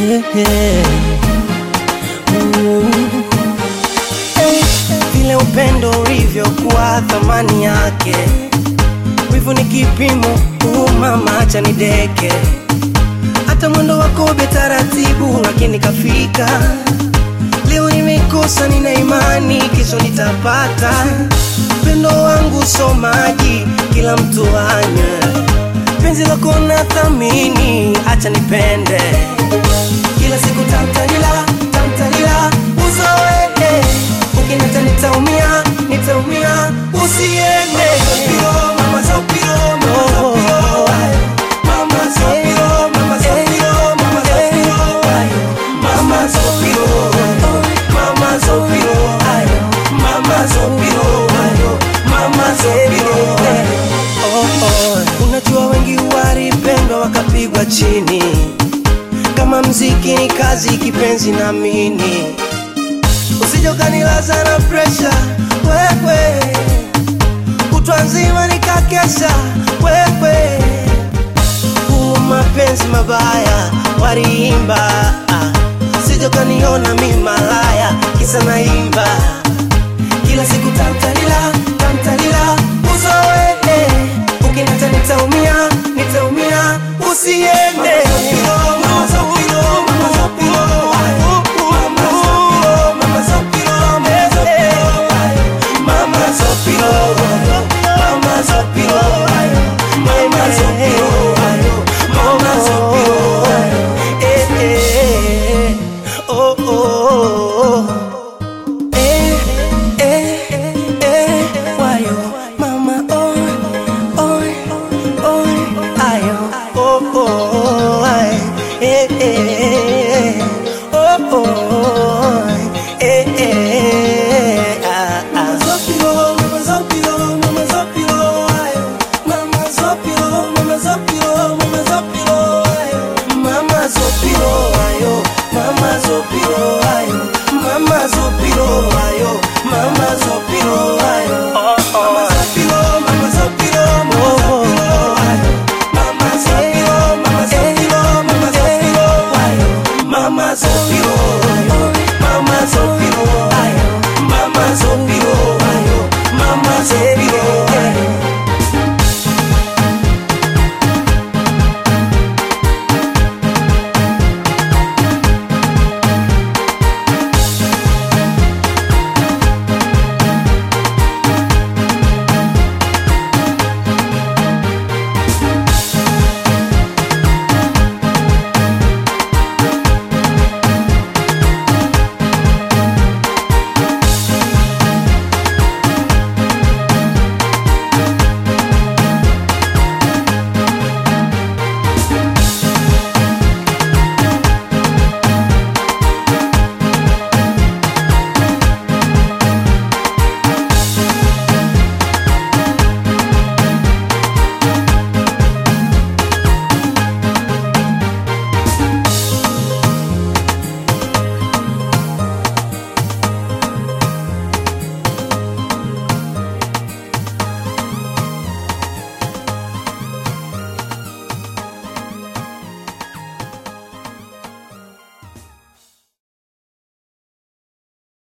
yeah. Mm. Eh, vile upendo ulivyokuwa thamani yake, wivu ni kipimo. Uh, mama acha nideke, hata mwendo wako be taratibu, lakini kafika. Leo nimekosa, nina imani kesho nitapata. Upendo wangu so maji, kila mtu anywe. Penzi lako na thamini, acha nipende kila siku tamtalila tamtalila uzoe ukinata nitaumia nitaumia usiende mama Zopiro, mama Zopiro, mama Zopiro, mama Zopiro, mama Zopiro, mama Zopiro, mama Zopiro, mama Zopiro, mama Zopiro. Oh, oh. Unajua wengi walipendwa wakapigwa chini kama mziki ni kazi, kipenzi naamini, usije ukanilaza na presha wewe, kutwa nzima nikakesha wewe, huu mapenzi mabaya waliimba, ah, usije ukaniona mi malaya kisa naimba